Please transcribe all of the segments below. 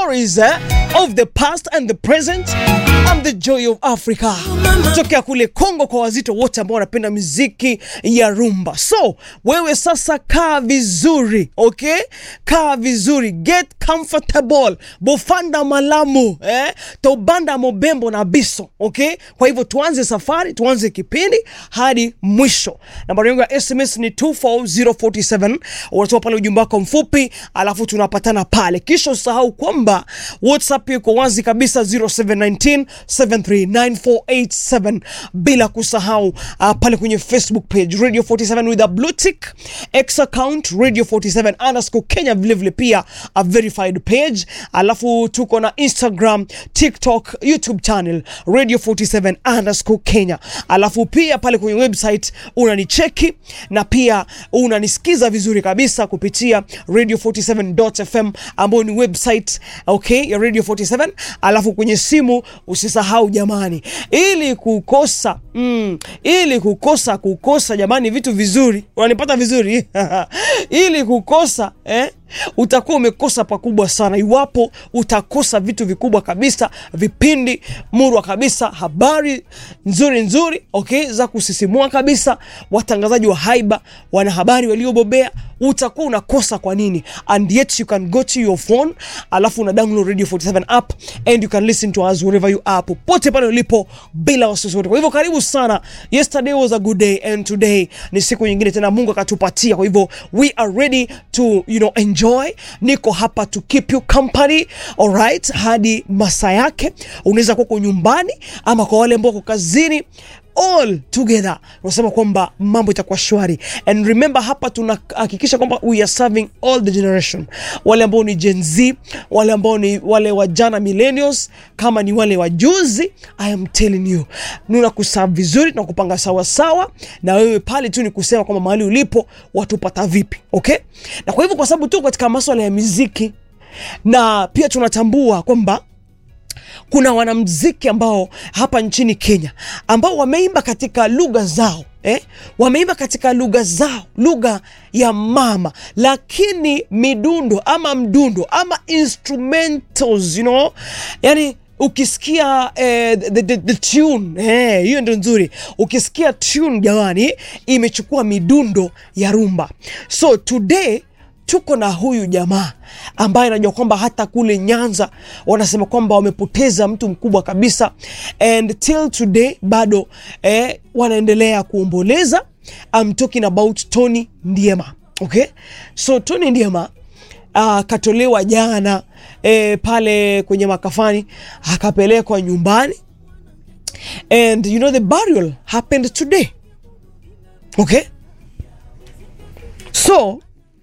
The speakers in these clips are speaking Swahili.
stories eh, of the past and the present and the joy of Africa, tokea kule Kongo kwa wazito wote ambao wanapenda muziki ya rumba. So wewe sasa kaa vizuri, okay? Kaa vizuri, get comfortable, bofanda malamu eh? tobanda mobembo na biso, okay? Kwa hivyo tuanze safari, tuanze kipindi hadi mwisho. Nambari yangu ya SMS ni 24047 unatoa pale ujumbe wako mfupi, alafu tunapatana pale, kisha usahau kwamba WhatsApp iko wazi kabisa 0719 739487 bila kusahau uh, pale kwenye Facebook page Radio 47 with a blue tick, X account Radio 47 underscore Kenya, vilevile pia a verified page, alafu tuko na Instagram, TikTok, YouTube channel Radio 47 underscore Kenya, alafu pia pale kwenye website unanicheki na pia unanisikiza vizuri kabisa kupitia radio47.fm ambayo ni website okay, ya Radio 47. Alafu kwenye simu usisahau jamani, ili kukosa mm, ili kukosa kukosa jamani vitu vizuri, unanipata vizuri ili kukosa eh, utakuwa umekosa pakubwa sana iwapo utakosa vitu vikubwa kabisa, vipindi murwa kabisa, habari nzuri nzuri okay, za kusisimua kabisa, watangazaji wa haiba, wanahabari waliobobea, utakuwa unakosa kwa nini? And yet you can go to your phone, alafu una download Radio 47 app and you can listen to us wherever you are, popote pale ulipo bila wasiwasi wote. Kwa hivyo karibu sana. Yesterday was a good day and today ni siku nyingine tena Mungu akatupatia. Kwa hivyo we are ready to you know enjoy. Niko hapa to keep you company alright, hadi masaa yake. Unaweza kuwa uko nyumbani ama kwa wale ambao wako kazini all together unasema kwamba mambo itakuwa shwari and remember hapa tunahakikisha kwamba we are serving all the generation wale ambao ni Gen Z wale ambao ni wale wajana millennials kama ni wale wajuzi I am telling you nuna kuserve vizuri na kupanga sawa sawa na wewe pale tu ni kusema kwamba mahali ulipo watupata vipi okay na kwa hivyo kwa sababu tu katika masuala ya muziki na pia tunatambua kwamba kuna wanamziki ambao hapa nchini Kenya ambao wameimba katika lugha zao eh? Wameimba katika lugha zao, lugha ya mama, lakini midundo ama mdundo ama instrumentals, you know? Yani ukisikia eh, the, the, the tune eh, hiyo ndio nzuri. Ukisikia tune jamani, imechukua midundo ya rumba. So today tuko na huyu jamaa ambaye anajua kwamba hata kule Nyanza wanasema kwamba wamepoteza mtu mkubwa kabisa, and till today bado eh, wanaendelea kuomboleza. I'm talking about Tony Ndiema. Okay, so Tony Ndiema akatolewa uh, jana eh, pale kwenye makafani akapelekwa nyumbani and you know the burial happened today. Okay, so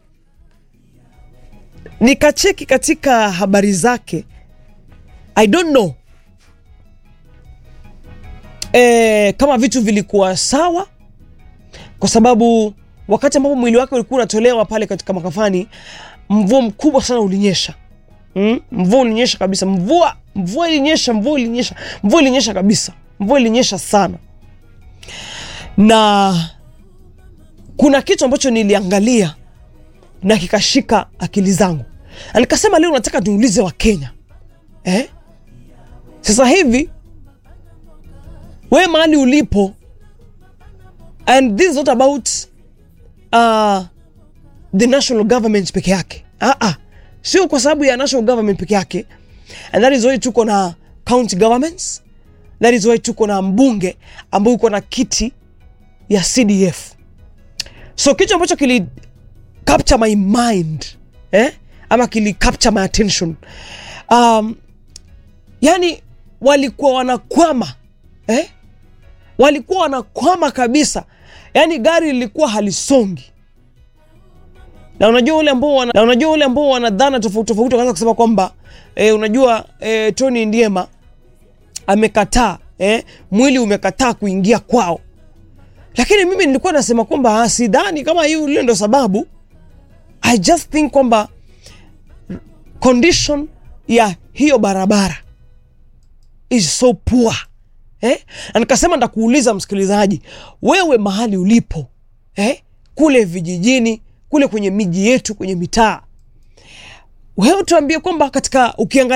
nikacheki katika habari zake I don't know e, kama vitu vilikuwa sawa, kwa sababu wakati ambapo mwili wake ulikuwa unatolewa pale katika makafani, mvua mkubwa sana ulinyesha. Mm? Mvua ulinyesha kabisa, mvua mvua ilinyesha, mvua ilinyesha, mvua ilinyesha kabisa, mvua ilinyesha sana, na kuna kitu ambacho niliangalia na kikashika akili zangu, na nikasema leo nataka niulize Wakenya eh? Sasa hivi we mahali ulipo, and this is not about uh, the national government peke yake ah -ah. Sio kwa sababu ya national government peke yake, and that is why tuko na county governments, that is why tuko na mbunge ambao uko na kiti ya CDF. So kitu ambacho kili capture my mind eh? ama kili capture my attention um, yani walikuwa wanakwama eh? walikuwa wanakwama kabisa, yani gari lilikuwa halisongi, na unajua ule ambao wana, na unajua ule ambao wanadhana tofauti tofauti wakaanza kusema kwamba eh, unajua eh, Tony Ndiema amekataa eh, mwili umekataa kuingia kwao, lakini mimi nilikuwa nasema kwamba sidhani kama hiyo ile ndo sababu I just think kwamba condition ya hiyo barabara is so poor eh? Na nikasema ndakuuliza msikilizaji, wewe mahali ulipo eh? kule vijijini kule kwenye miji yetu kwenye mitaa, wewe tuambie kwamba katika ukiangalia